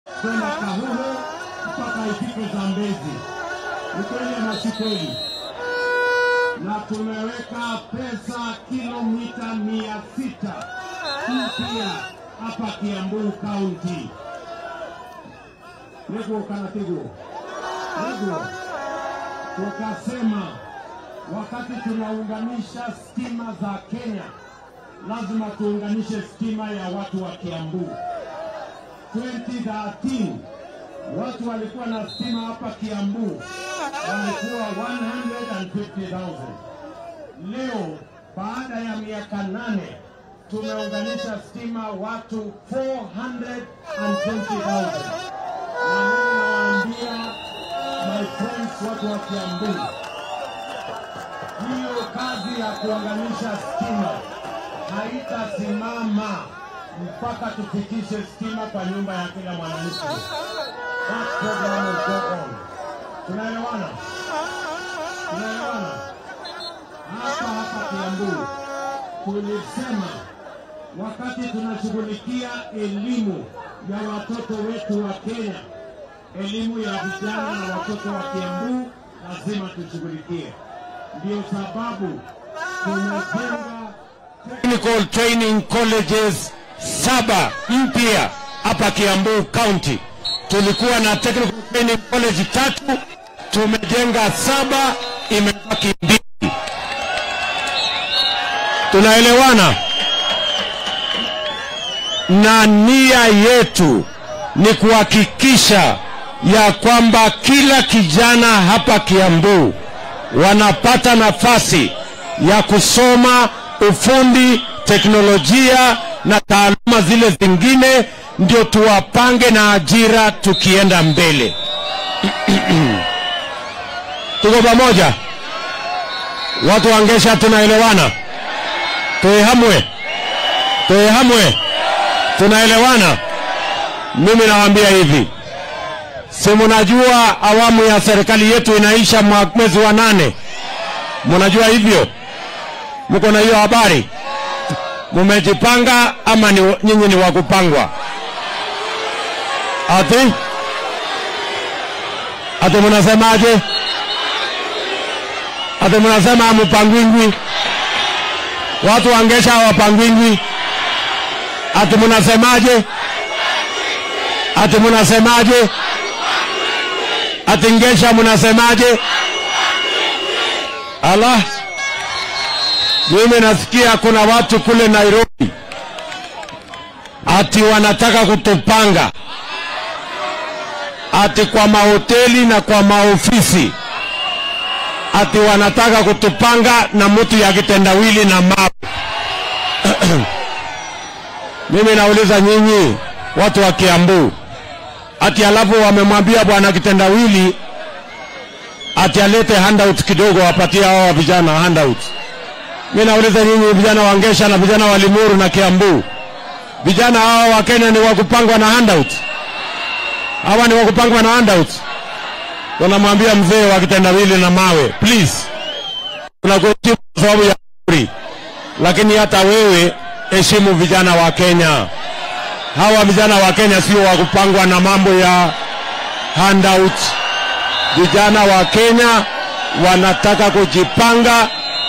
kwenda Kahuho mpaka ifike Zambezi. Ni kweli ama si kweli? Na tumeweka pesa kilomita mia sita mpya hapa Kiambu County. Niguo kana tiguo? Niguo. Tukasema wakati tunaunganisha stima za Kenya, lazima tuunganishe stima ya watu wa Kiambu. 2013 watu walikuwa na stima hapa Kiambu walikuwa 150,000. Leo baada ya miaka nane tumeunganisha stima watu 420,000. Na mimi nawaambia my friends, watu wa Kiambu, hiyo kazi ya kuunganisha stima haitasimama mpaka tufikishe stima kwa nyumba ya kila mwananchi. That program will go on. Tunaelewana? Tunaelewana? Hapa hapa Kiambu tulisema wakati tunashughulikia elimu ya watoto wetu wa Kenya, elimu ya vijana na watoto wa Kiambu lazima tushughulikie. Ndio sababu tumejenga technical training colleges saba mpya hapa Kiambu County. Tulikuwa na technical training college tatu, tumejenga saba, imebaki mbili. Tunaelewana? Na nia yetu ni kuhakikisha ya kwamba kila kijana hapa Kiambu wanapata nafasi ya kusoma ufundi, teknolojia na taaluma zile zingine, ndio tuwapange na ajira tukienda mbele. Tuko pamoja, watu wangesha, tunaelewana? Tuehamwe, tuehamwe, tunaelewana? Mimi nawaambia hivi, si mnajua awamu ya serikali yetu inaisha mwa- mwezi wa nane? Mnajua hivyo? Mko na hiyo habari? Mumejipanga ama ni, nyinyi ni wa kupangwa? Ati ati mnasemaje? Ati mnasema hamupangwingwi? Watu wangesha hawapangwingwi? Ati mnasemaje? Ati mnasemaje? Ati ngesha mnasemaje? Allah, mimi nasikia kuna watu kule Nairobi ati wanataka kutupanga ati kwa mahoteli na kwa maofisi ati wanataka kutupanga na mtu ya kitendawili na mawe. Mimi nauliza nyinyi watu wa Kiambu, ati alafu wamemwambia bwana kitendawili ati alete handout kidogo wapatie hao vijana handout. Mimi nauliza nyinyi vijana wa Ngesha na vijana wa Limuru na Kiambu, vijana hawa wa Kenya ni wa kupangwa na handout? Hawa ni wa kupangwa na handout? Tunamwambia mzee wa kitendawili na mawe, please, tunakuheshimu kwa sababu ya umri, lakini hata wewe heshimu vijana wa Kenya. Hawa vijana wa Kenya sio wa kupangwa na mambo ya handout. Vijana wa Kenya wanataka kujipanga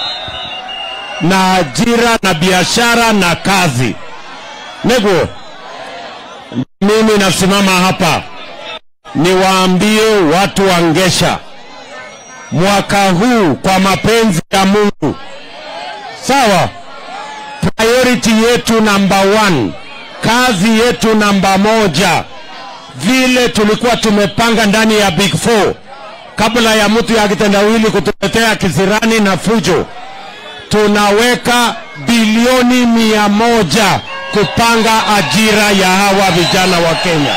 na ajira na biashara na kazi. Nego, mimi nasimama hapa niwaambie watu wa Ngesha, mwaka huu kwa mapenzi ya Mungu, sawa, priority yetu namba one, kazi yetu namba moja, vile tulikuwa tumepanga ndani ya Big Four kabla ya mtu ya kitendawili kutuletea kisirani na fujo, tunaweka bilioni mia moja kupanga ajira ya hawa vijana wa Kenya.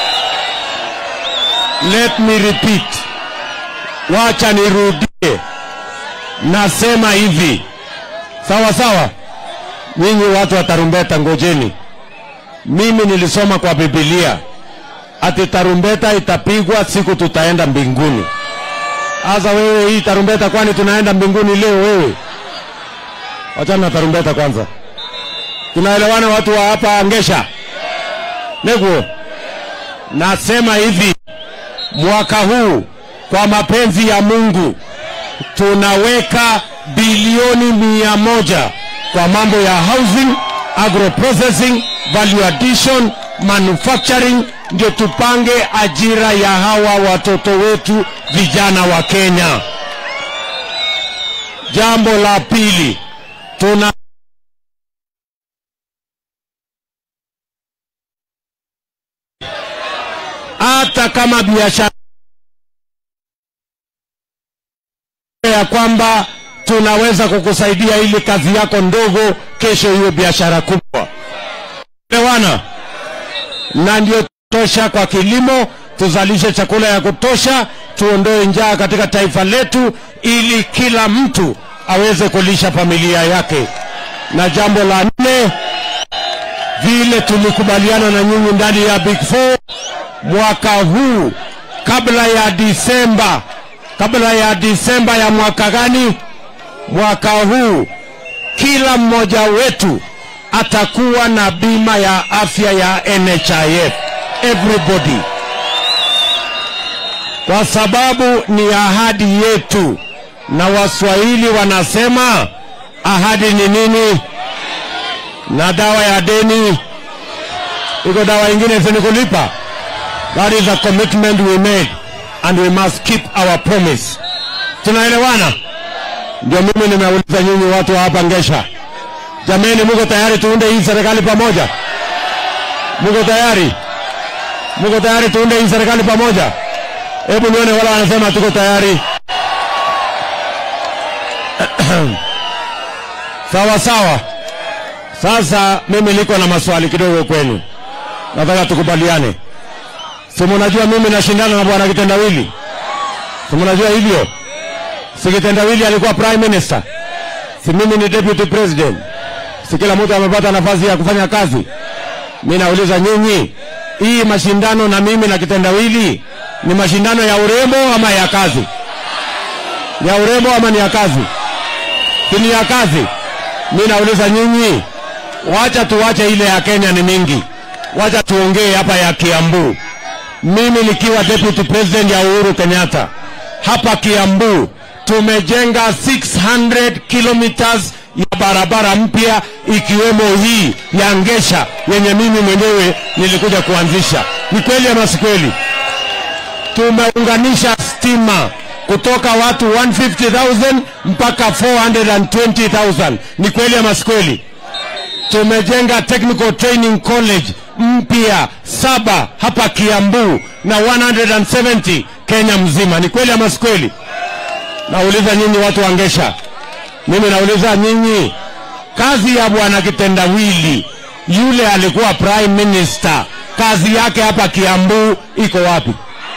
Let me repeat, wacha nirudie, nasema hivi, sawa sawa. Nyinyi watu wa tarumbeta, ngojeni. Mimi nilisoma kwa Biblia ati tarumbeta itapigwa siku tutaenda mbinguni. Sasa wewe hii tarumbeta, kwani tunaenda mbinguni leo? Wewe wachana na tarumbeta kwanza. Tunaelewana watu wa hapa Ngesha? Neguo nasema hivi, mwaka huu kwa mapenzi ya Mungu tunaweka bilioni mia moja kwa mambo ya housing, agro processing, value addition, manufacturing, ndio tupange ajira ya hawa watoto wetu vijana wa Kenya. Jambo la pili, tuna hata kama biashara ya kwamba tunaweza kukusaidia ili kazi yako ndogo kesho iwe biashara kubwa. Elewana? Na ndio tosha kwa kilimo, tuzalishe chakula ya kutosha, tuondoe njaa katika taifa letu, ili kila mtu aweze kulisha familia yake. Na jambo la nne, vile tulikubaliana na nyinyi ndani ya Big Four, mwaka huu kabla ya Disemba, kabla ya Disemba ya mwaka gani? Mwaka huu kila mmoja wetu atakuwa na bima ya afya ya NHIF, everybody, kwa sababu ni ahadi yetu, na Waswahili wanasema ahadi ni nini? Na dawa ya deni iko dawa ingine sini kulipa. That is a commitment we made and we must keep our promise. Tunaelewana? Ndio mimi nimeuliza nyinyi watu wa hapa Ngesha, jameni, muko tayari tuunde hii serikali pamoja? Muko tayari? Muko tayari tuunde hii serikali pamoja? Hebu nione wala wanasema tuko tayari. sawa sawa. Sasa mimi niko na maswali kidogo kwenu, nataka tukubaliane. Si mnajua mimi nashindana na bwana Kitendawili, si mnajua hivyo? Si Kitendawili alikuwa prime minister, si mimi ni deputy president, si kila mtu amepata nafasi ya kufanya kazi. Mi nauliza nyinyi, hii mashindano na mimi na Kitendawili ni mashindano ya urembo ama ya kazi? Ya urembo ama ni ya kazi? Si ni ya kazi. Mi nauliza nyinyi, wacha tuwache ile ya Kenya ni mingi, wacha tuongee hapa ya Kiambu. Mimi nikiwa deputy president ya Uhuru Kenyatta hapa Kiambu tumejenga 600 kilometers ya barabara mpya ikiwemo hii ya Ngesha yenye mimi mwenyewe nilikuja kuanzisha. Ni kweli ama si kweli? Tumeunganisha stima kutoka watu 150,000 mpaka 420,000. Ni kweli ama si kweli? Tumejenga technical training college mpya saba hapa Kiambu na 170 Kenya mzima. Ni kweli ama si kweli? Nauliza nyinyi watu wa Ngesha, mimi nauliza nyinyi, kazi ya bwana Kitendawili yule alikuwa prime minister, kazi yake hapa Kiambu iko wapi?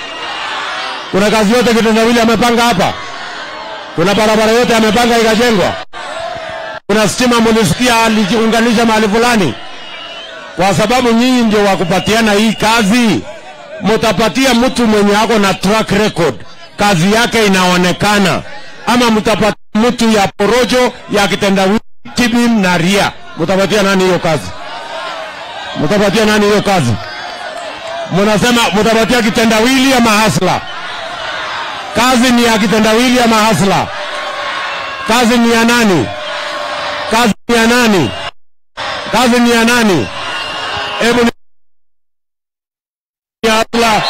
Kuna kazi yote Kitendawili amepanga hapa? Kuna barabara yote amepanga ikajengwa? Kuna stima mulisikia aliunganisha mahali fulani? Kwa sababu nyinyi ndio wakupatiana hii kazi, mutapatia mtu mwenye ako na track record, kazi yake inaonekana, ama mtapatia mtu ya porojo ya kitendawili, tibim na ria? Mutapatia nani hiyo kazi? Mutapatia nani hiyo kazi? Munasema mutapatia kitendawili ama hasla? Kazi ni ya kitendawili ama hasla? Kazi ni ya nani? Kazi ni ya nani? Kazi ni ya nani? Hebu ni ya hasla.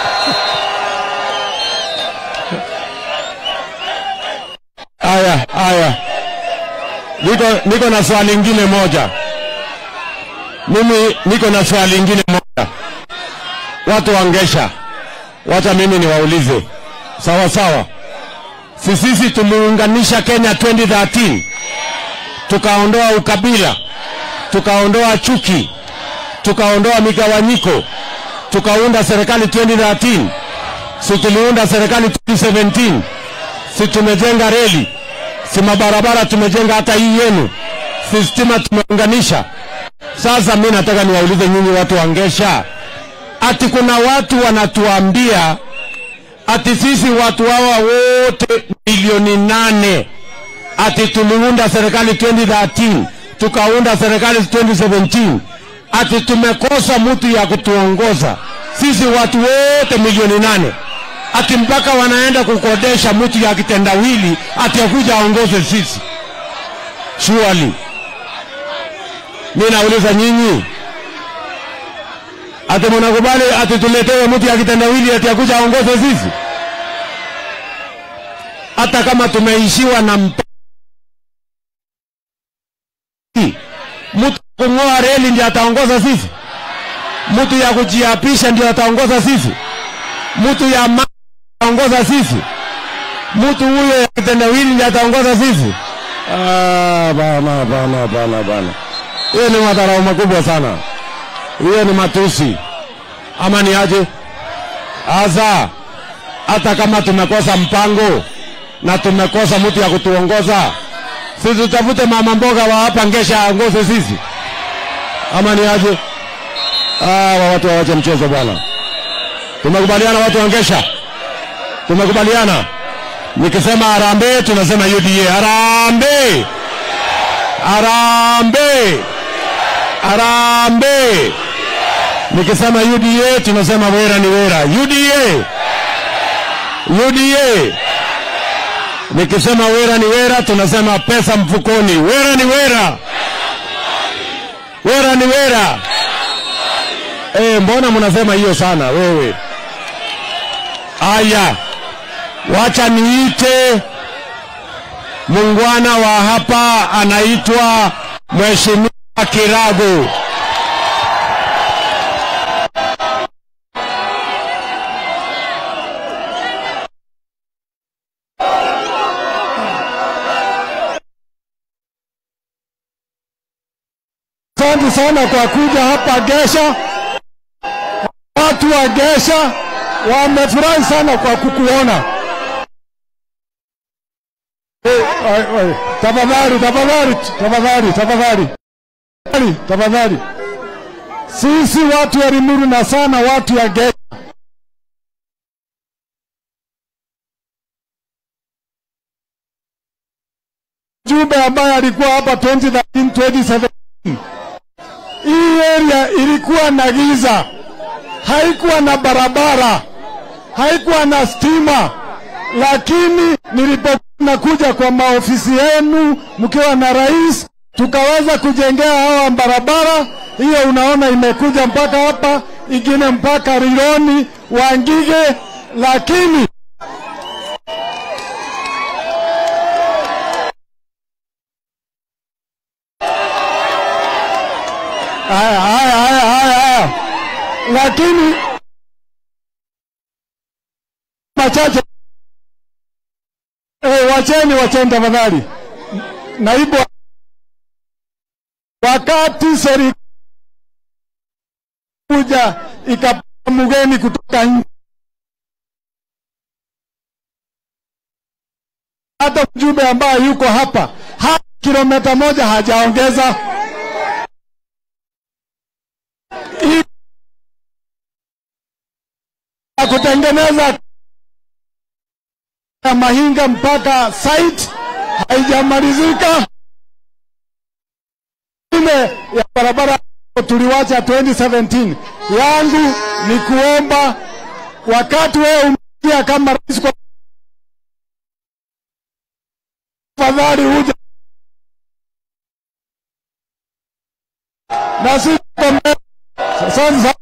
Aya, aya, niko, niko na swali lingine moja. Mimi niko na swali lingine moja. Watu wa Ngesha, wacha mimi niwaulize, sawa sawa. Si sisi tuliunganisha Kenya 2013 tukaondoa ukabila, tukaondoa chuki, tukaondoa migawanyiko, tukaunda serikali 2013. Si tuliunda serikali 2017? Si tumejenga reli, si mabarabara tumejenga, hata hii yenu, si stima tumeunganisha. Sasa mi nataka niwaulize nyinyi watu wa Ngesha, ati kuna watu wanatuambia ati sisi watu hawa wote milioni nane ati tuliunda serikali 2013 tukaunda serikali 2017 ati tumekosa mtu ya kutuongoza. sisi watu wote milioni nane ati mpaka wanaenda kukodesha mtu ya kitendawili ati akuja aongoze sisi surely mi nauliza nyinyi ati mnakubali ati tuletewe mtu ya kitendawili ati akuja aongoze sisi hata kama tumeishiwa na mp mtu kung'oa reli ndio ataongoza sisi mtu ya kujiapisha ndio ataongoza sisi mtu ya ma ataongoza sisi mtu huyo ya kitendawili ndio ataongoza sisi ah, bana bana bana bana hiyo ni madharau makubwa sana hiyo ni matusi ama ni aje asa hata kama tumekosa mpango na tumekosa mtu ya kutuongoza sisi tutafute mama mboga wa hapa ngesha aongoze sisi ama ni aje ah, watu wawache mchezo bwana tumekubaliana watu wangesha tumekubaliana nikisema harambee tunasema uda harambee harambee harambee nikisema uda tunasema wera ni wera uda uda nikisema wera ni wera tunasema pesa mfukoni wera ni wera wera ni wera e, mbona mnasema hiyo sana wewe aya wacha niite mungwana wa hapa anaitwa mheshimiwa kirago Asante sana kwa kuja hapa Gesha. Watu wa Gesha wamefurahi sana kwa kukuona. Eh, ai, ai, Tafadhali, tafadhali, tafadhali, tafadhali, Tafadhali, tafadhali. Sisi watu wa Limuru na sana watu ya Gesha Jube ambaye alikuwa hapa 2013 2017 hii area ilikuwa na giza, haikuwa na barabara, haikuwa na stima, lakini nilipokuwa nakuja kwa maofisi yenu mkiwa na rais, tukaweza kujengea hawa barabara hiyo. Unaona imekuja mpaka hapa, ingine mpaka Rironi, Wangige, lakini haya haya haya haya haya, lakini machache eh, wacheni wacheni tafadhali. Naibu, wakati serikali kuja ikapata mgeni kutoka nje, hata mjumbe ambaye yuko hapa hata kilomita moja hajaongeza Hii ya kutengeneza ya Mahinga mpaka site haijamalizika. Ile ya barabara tuliwacha 2017 yangu ni kuomba, wakati wewe umeingia kama rais, kwa tafadhali uje na sisi tuko mbele. Asante sana.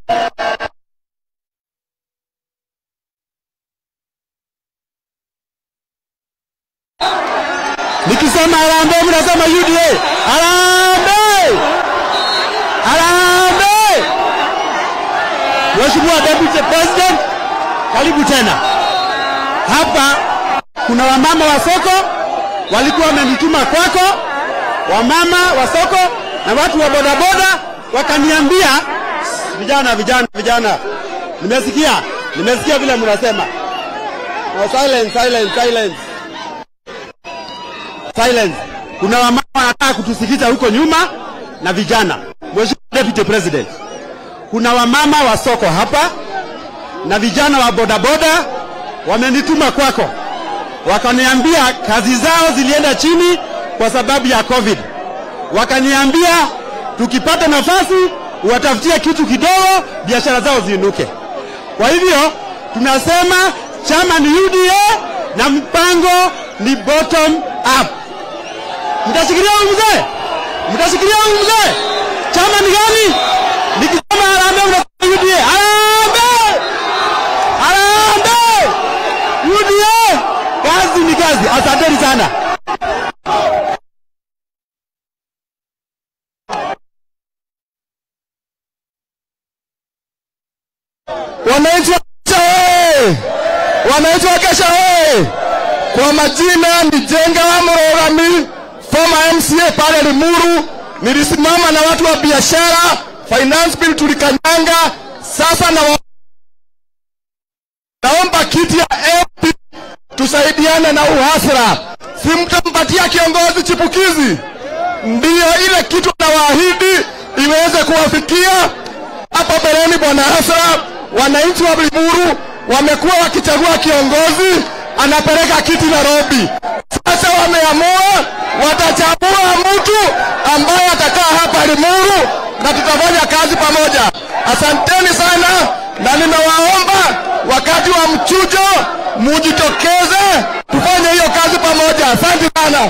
nikisema harambee mnasema uda harambee harambee mheshimiwa deputy president karibu tena hapa kuna wamama wa soko walikuwa wamenituma kwako wamama wa soko na watu wa bodaboda wakaniambia vijana vijana vijana nimesikia nimesikia vile mnasema no, silence, silence, silence. Silence. Kuna wamama wanataka kutusikiza huko nyuma na vijana. Mheshimiwa Deputy President, kuna wamama wa soko hapa na vijana wa bodaboda wamenituma kwako, wakaniambia kazi zao zilienda chini kwa sababu ya COVID. Wakaniambia tukipata nafasi watafutie kitu kidogo, biashara zao ziinuke. Kwa hivyo tunasema chama ni UDA na mpango ni bottom up. Mtashikilia huyu mzee? Mtashikilia huyu mzee? Chama ni gani? Nikisema harambee unasema UDA. Harambee! Harambee! UDA! Kazi ni kazi. Asanteni sana. Wananchi wa Kesha oye! Wananchi wa Kesha oye! Kwa majina ni Jenga Mrogami, former MCA pale Limuru. Nilisimama na watu wa biashara, finance bill tulikanyanga. Sasa na wa... naomba kiti ya MP tusaidiane na uhasra. Si mtampatia kiongozi chipukizi, ndiyo ile kitu nawaahidi iweze kuwafikia hapa mbeleni. Bwana Hasra, wananchi wa Limuru wamekuwa wakichagua kiongozi anapeleka kiti Nairobi. Sasa wameamua watachagua mtu ambaye atakaa hapa Limuru na tutafanya kazi pamoja. Asanteni sana, na ninawaomba wakati wa mchujo mujitokeze, tufanye hiyo kazi pamoja. Asante sana.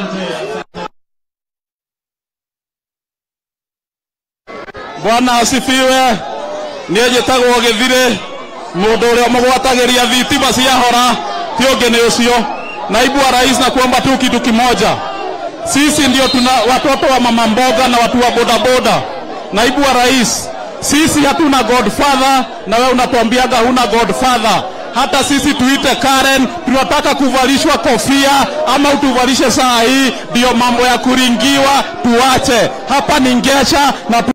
bwana asifiwe niä njä tagwo gä thirä må ndå å rä a må gwatagä ria thitima ciahora ti å ngä nä å cio naibu wa rais na kuomba tu kitu kimoja sisi ndio tuna watoto wa mama mboga na watu wa bodaboda naibu wa rais sisi hatuna godfather na wewe unatuambiaga huna godfather hata sisi tuite Karen, tunataka kuvalishwa kofia ama utuvalishe saa hii, ndio mambo ya kuringiwa tuache. Hapa ni Ngesha na tu